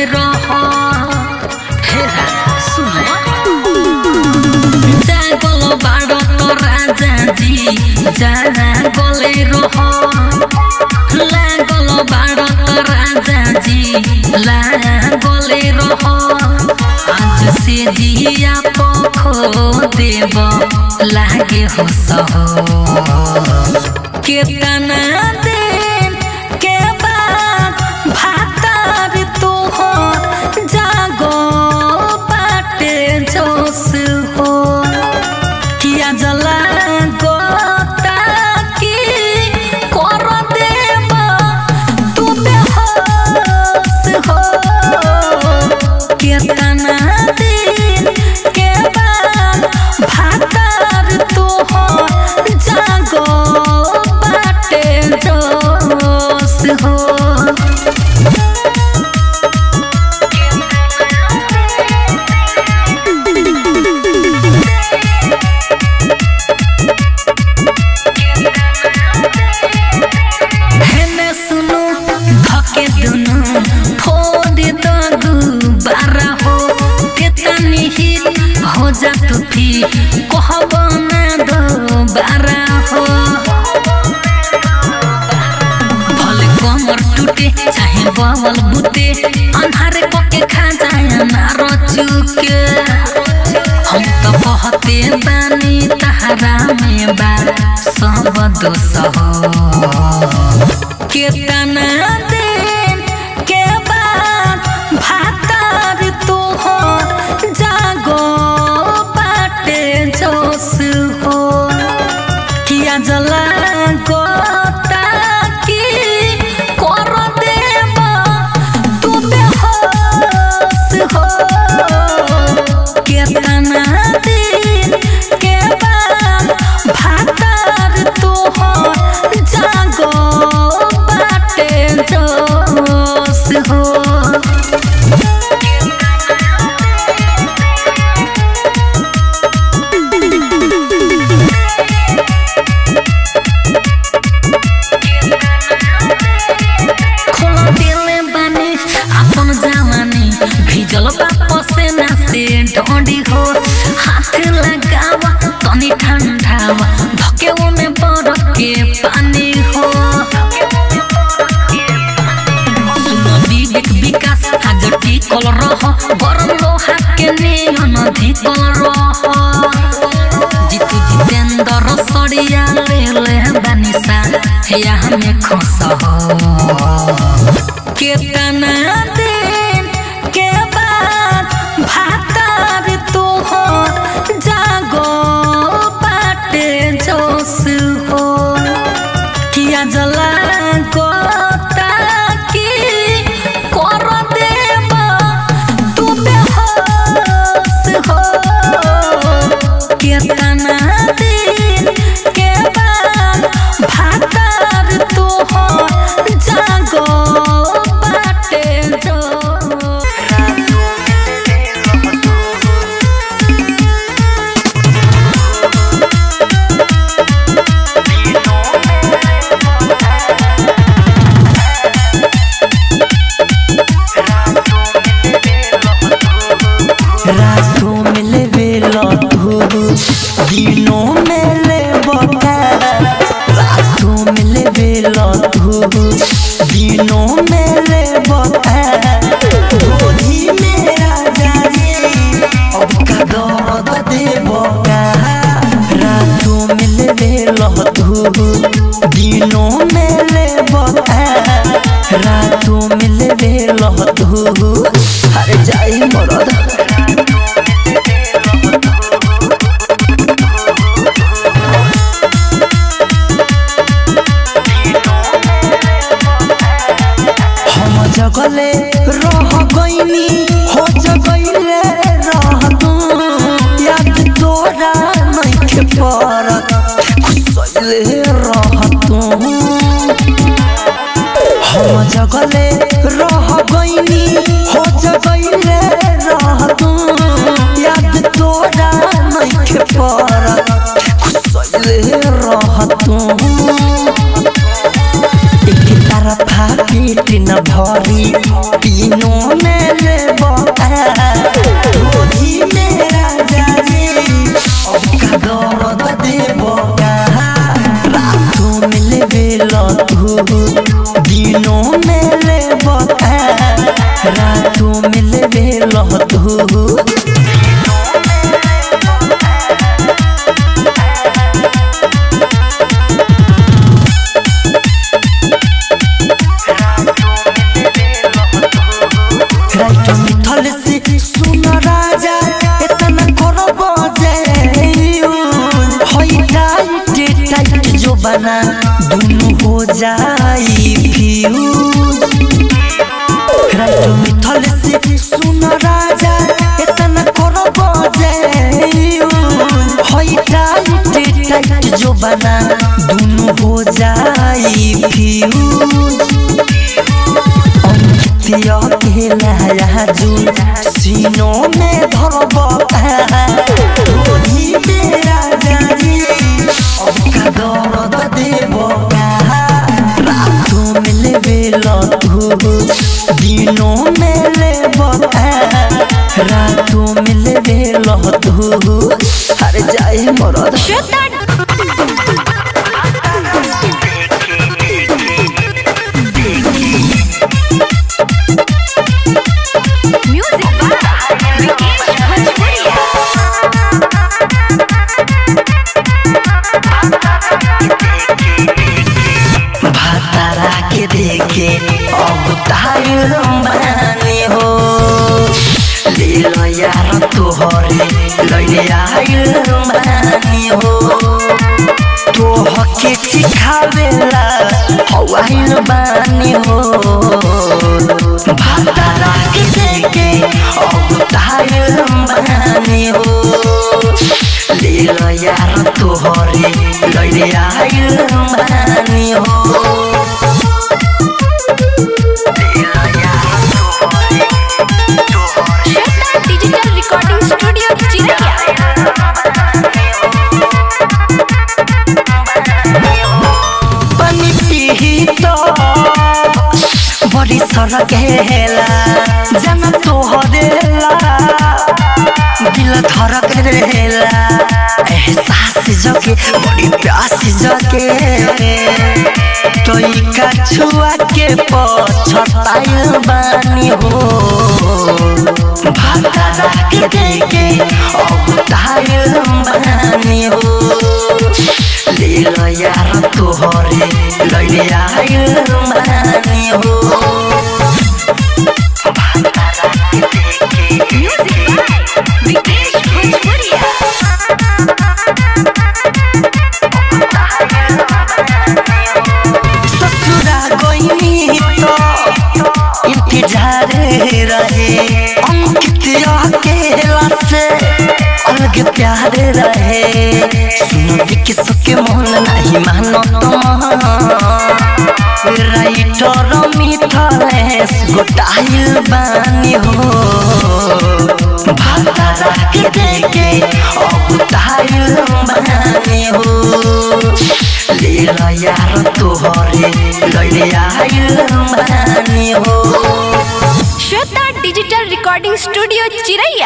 रह हेरा सुन जागल बाड़ तो राजा जी जागले रह लागल बाड़ तो राजा जी लागले रह आज से दिया पखो देव लागे हो सहो केतना दिन के बाद भातार तू हो जागो बाटे जोश हो किया जला गोता की कर देब तू बेहोश हो केतना दिन के बाद भातार तू हो जागो बाटे जोश हो हेने सुनु धके दुनु फोड़ दगु बारा हो तेतनी हित हो जा तू थी कहब ना दो बारा हो भले कमर टूटे चाहे बवल बुते अन्हारे पके खा जाए ना रचुके हम तो बहते बानी तहरा में बा सब दोष हो केतना दिन के बाद भातार तू हो जागो बाटे जोश हो किया जला गोता की कर देब तू बेहोश हो केतना दिन के बाद भातार तू हो जागो बाटे जोश हो खोला दिले बानी अपन जवानी भिजल बाप से ना से ढोंडी हो हाथ लगावा तनी ठंडावा धके में बरफ के पानी हो सुन विवेक विकास आज टिकल रह गरम लोहा के नियन धिकल रह जितु जितेंद्र सरिया ले ले बानिसा या हमें खुश हो केतना दिन के बाद भातार तू हो जागो बाटे जोश हो किया जला गोता की कर देब तू बेहोश हो केतना दिन के बाद भातार तू हो जागो बाटे जोश रातों में ले बेला तू दिनों में ले बका रातों में ले बेला तू दिनों में ले बका गोदी में राजा जी अब का दर्द दे बका रातों में ले बेला तू दिनों में ले बका रातों में ले बेला तू अरे जाई मरद हम जगले रह गईनी हो जगले रह तू याद तोरा नहीं पड़त खुसले रह तू हम जगले रह गईनी हो जगले रह तू याद तोरा नहीं पड़त खुसले रह तू एक तरफा पेट न भरी तीनों में रातों में लेवे लहतू राइट मिथल से सुन राजा इतना करो बजे होई टाइट टाइट जो बना दोनों हो जाई फ्यूज राइट मिथल से सुन राजा इतना करो बजे होई टाइट टाइट जो बना दोनों हो जाई फ्यूज अंकितिया के नया जुन सीनों में धरब तोही मेरा जानी अब का दर्द देव रातों में लेवे लतू दिनों में लेब रातों में लेवे लतू अरे जाए मरद म्यूजिक बाय विकेश भोजपुरिया भातारा के देखे अब तायर माने हो ले लो यार तोहरे लैले आयल माने हो तोह के सिखावेला हवाइल बानी हो भातारा के देखे अब तायर माने हो ले लो यार तोहरे लैले आयल मानी हो ले लो यार तोहरे तोहरे श्वेता डिजिटल रिकॉर्डिंग स्टूडियो चिरैया पानी पीही तो बड़ी सड़क हेला जन तोहरेला दिल धड़क रहेला एहसास जगे बड़ी प्यास जगे तोई का छुआ के पछताइल बानी हो भातारा के देखे अब ताइल बानी हो ले लो यार तोहरे लैले आइल मानी हो भातारा के देखे म्यूजिक बाय विकेश भोजपुरिया ससुरा गईनी तो इंतजार रहे अंकित अकेला से अलग प्यार रहे सुनो कि सबके मन नहीं मानो तुम राइटर मिथलेश गोटाइल बानी हो भातारा के देखे अब ताइल बानी हो ले लो यार तोहरे लैले आइल मानी हो Shweta digital recording studio Chiraiya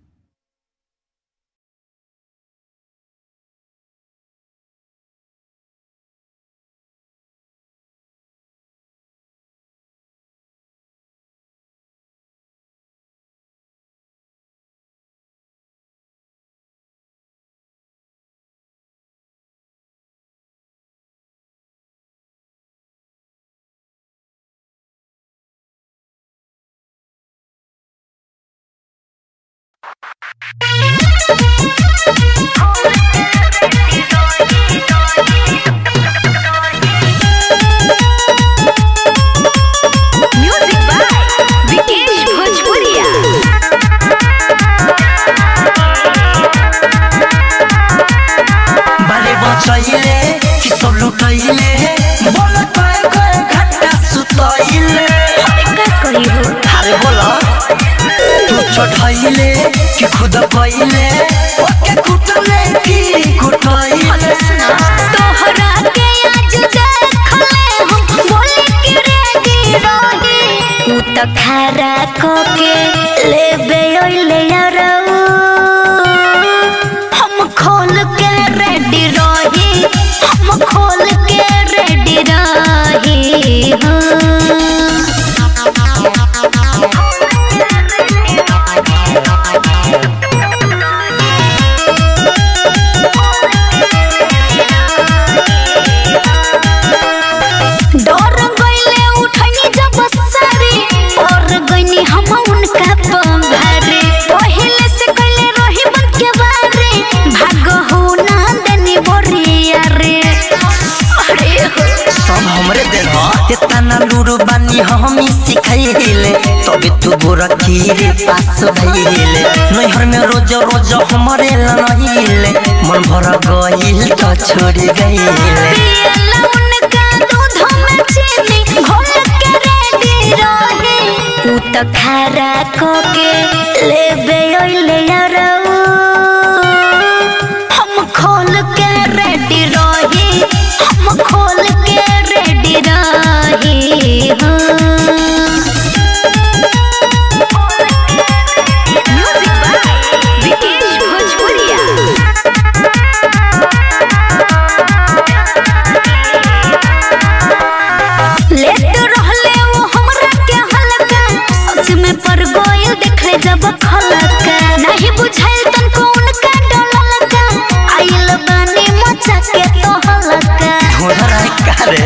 music by Vikesh भोजपुरिया बारे बचैले कि सब लुटैले बोल कय कय घंटा सुतैले का करी हो अरे बोल तू चढ़ैले कि खुद कैले ओके कुटले कि कुटैले तोहरा के आज देखले हम बोले कि रेडी रही उ त खारा को के लेबे ओइले यारऊ हम खोल के रेडी रही हम खोल के रेडी रही हाँ तू गोरखी रे पास भइले नैहर में रोज रोज हमरे लनहिले मन भर गइल त छोड़ी गइले पियला उनका दूध में चीनी घोल के रेडी रहे उ त खारा को के लेबे ओइले यारऊ हम खोल के रेडी रहे हम खोल के रेडी रहे म्यूजिक बाय विकेश भोजपुरिया लेट रहले वो हमरा के हलका सच में पर गोयल देखले जब खलका नहीं बुझाइल तन को उनका डललका आइल बानी मचा के तो हलका धोधरा कारे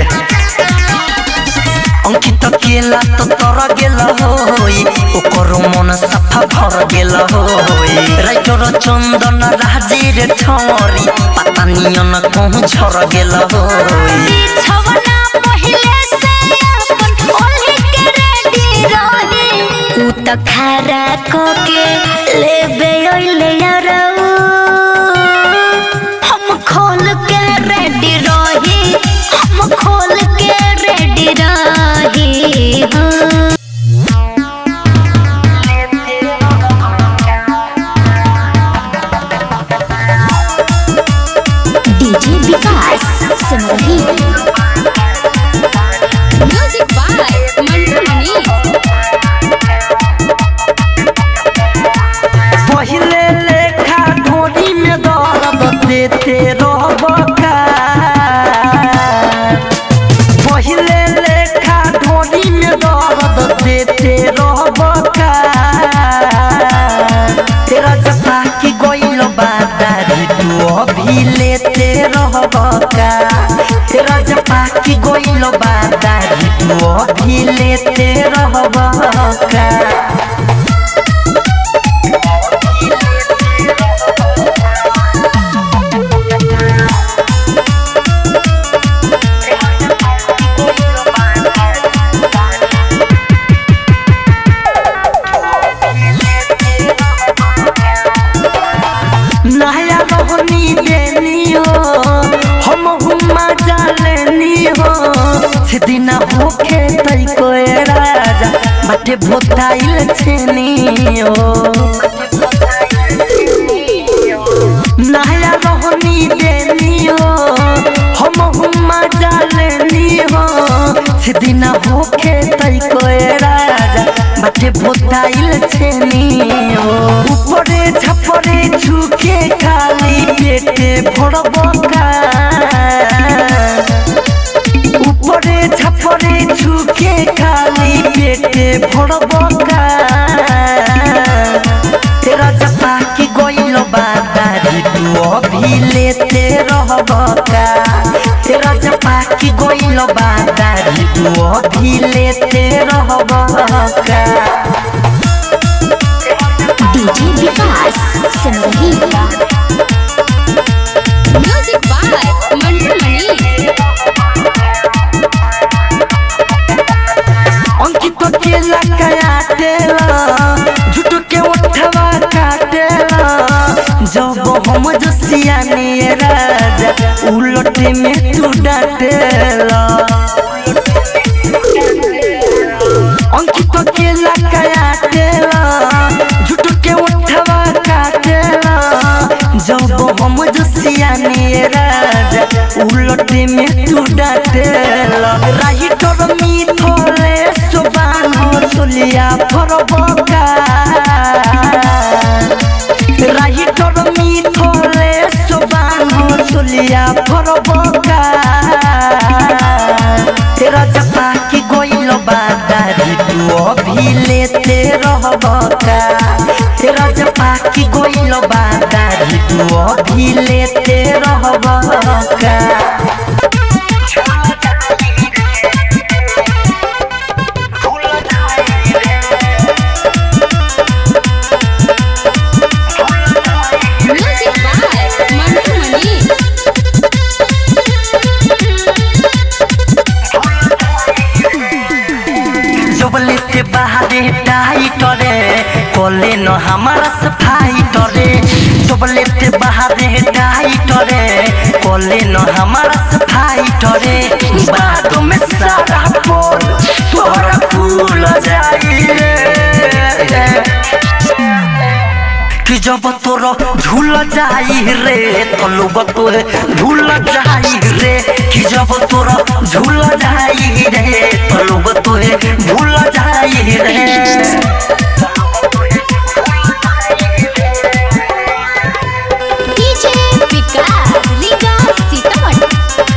अंकित केला तो तर गेल होई ओकर मन सफा भर गेल होई राइटर चंदन राजीर ठौरी पता नियन कहूँ झर गेल होई बिछवना पहिले से अपन ओढ़े के रेडी रहे उ त खारा को के लेबे ओइले यारऊ हम खोल के रेडी रहे हम खोल के रेडी रहे हाँ DJ Vikas Simrahi music by Mantu Manish पहिले लेखा ढोरी में दर्द देते रहबका पहिले लेखा ढोरी में दर्द देते रहबका तेरा जता की गोइल बादारी तू अभी लेते रहबका तेरा जता की गोइल बादारी तू अभी लेते रहबका नया रोहनी देनी हो हम हुमा जालेनी हो सेदिना होखे तई कोए राजा बाटे भोताइल छेनी हो नया रोहनी देनी हो हम हुमा जालेनी हो सेदिना होखे तई कोए राजा बाटे भोताइल छेनी हो উপরে ঝাপরে ঝুঁকে খালি পেটে ভরবকা উপরে ঝাপরে ঝুঁকে খালি পেটে ভরবকা तेरा जपा की गोइल बादारी तू अभी लेते रहबका तेरा जपा की गोइल बादारी तू अभी लेते रहबका DJ Vikas Simrahi music by Mantu Manish Ankit केला काटेला झूठ के उठवा काटेला जब हम जसिया ने राजा उलट में तू डाटेला अंकित केला काटेला झूठ के उठवा काटेला जब हम जसिया ने राजा उलट में तू डाटेला राही तोर मिथले सुबान हो सुलिया फरबका राही तोर मिथले सुबान हो सुलिया फरबका तेरा जपा की गोइल बादारी तू अभी लेते रहबका तेरा जपा की गोइल बादारी तू अभी लेते रहबका म्यूजिक बाय मंटू मनीष जब लेते बाहरे टाइट फाइटरे कोले न हमारा से फाइटरे चॉकलेट बाहरे टाइटरे कोले न हमारा से फाइटरे बाद में सारा पोल तोरा फूल जाई रे कि जब तोर झूल जाई रे तो लोग तोहे भूल जाई रे कि जब तोर झूल जाई रे तो लोग तोहे भूल जाई रे डीजे विकास लीगा सीतामढ़ी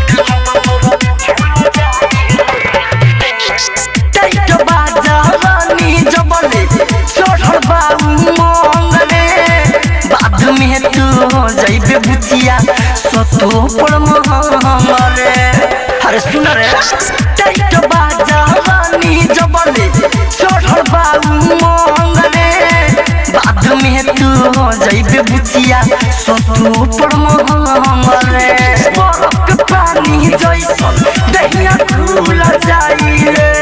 टाइट बाजा रानी जबले चढ़ल बाऊ मंगले बाद में तू जाइबे बुचिया सतो पर महंगले अरे सुन रे टाइट बाजा रानी जबले चढ़ल बाऊ मंगले बाद में तू जाइबे बुचिया सतो पर महंगले बरफ के पानी जैसन दहिया खुल जाई रे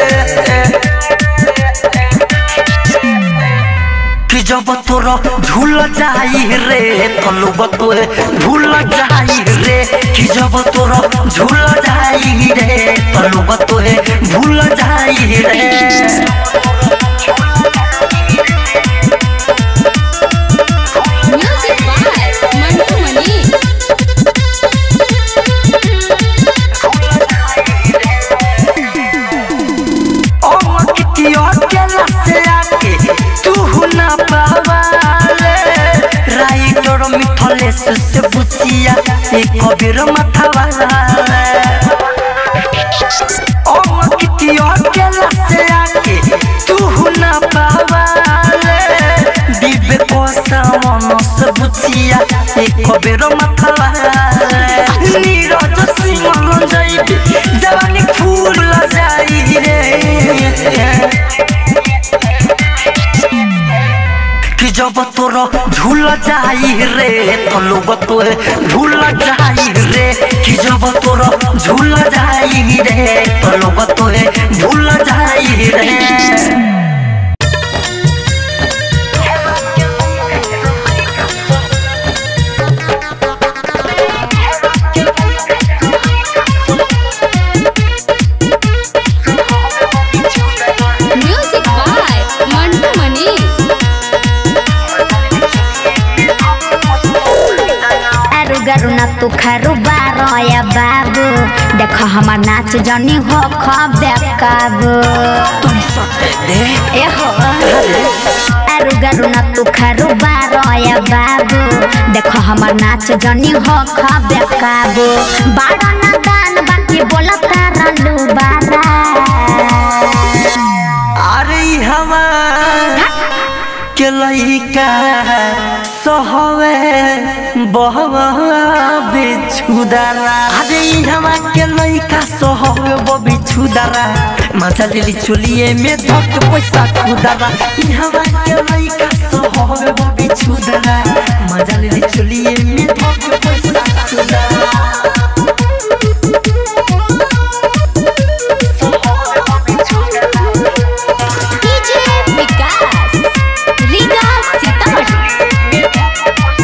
कि जब तोर झूल जाई रे तो लोग तोहे भूल जाई रे कि जब तोर झूल जाई रे तो लोग तोहे भूल जाई रे म्यूजिक बाय मंटू मनी ओ कितियो केला से आके तू ना पावाले राइटर मिथलेस से बुचिया एक कबीर माथा वाला ओ कितियो केला से आके तू ना पावाले दिबे को सावन से बुचिया एक कबीर माथा वाला नीरज सिंह जाइबे जवानी फूल जाई रे कि जब तोर झूल जाई रे तो लोग तोहे भूल जाई रे कि जब तोर झूल जाई रे तो लोग तोहे भूल जाई रे म्यूजिक बाय मंटू मनी अरु गरु न तू खरु बारया बाबू देख हमार नाच जनी हो खबे काबू ए हो अरु गरु न तू खरु बारया बाबू देख हमार नाच जनी हो खबे काबू बाड़ा ना दान बाकी बोला तारा लू बारा अरे हमार के लइका सहवे बहवा बिछुदारा अरे हमा के लइका सहवे ब बिछुदारा मजा लेली चुलिए में धक पैसा खुदारा ई हमा के लइका सहवे ब बिछुदारा मजा लेली चुलिए में धक पैसा खुदारा डीजे विकास लीगा सीतामढ़ी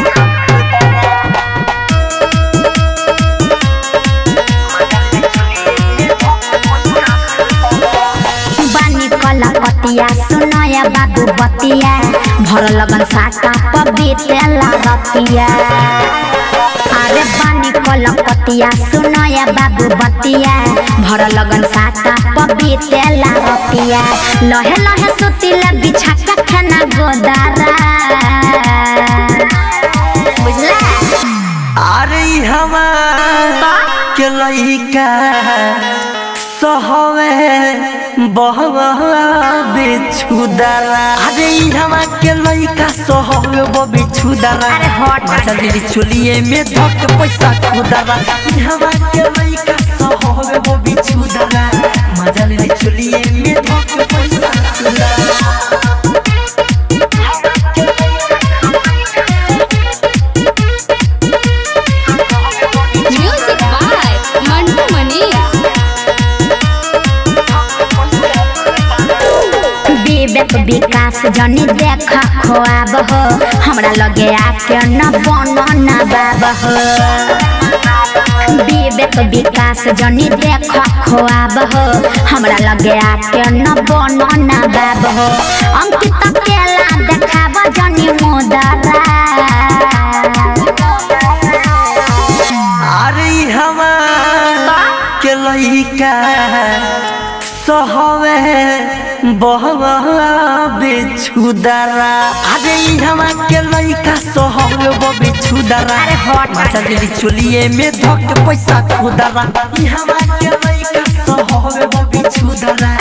बानी कला पतिया सुनया बाबू बतिया भर लगन साका पबीतेला रतिया अरे बानी कला पतिया सुनया बाबू बतिया भर लगन साका पबीतेला रतिया लहे लहे सुतिला बिछा के खाना गोदारा बुझला अरे हमार के लइका सहवे बहवा बिछुदारा अरे हमा के लइका सहवे ब बिछुदारा अरे हट, हट। मजा लेली चुलिए में धक पैसा खुदारा ई हमा के लइका सहवे ब बिछुदारा मजा लेली चुलिए में धक पैसा खुदारा म्यूजिक बाय मंटू मनी विवेक विकास विकास जनी देख खोआब हो हमरा लगे आके न बन न बाब हो विवेक विकास जनी देख खोआब हो हमरा लगे आके न बन न बाब हो अंकित केला देखाब जनी मुदरा अरे हवा के लइका सहवे बहवा बिछुदारा अरे हवा के लइका सहवे ब बिछुदारा अरे हट। माचा दिली चोलिए में धक पैसा खुदारा हवा के लइका सहवे ब बिछुदारा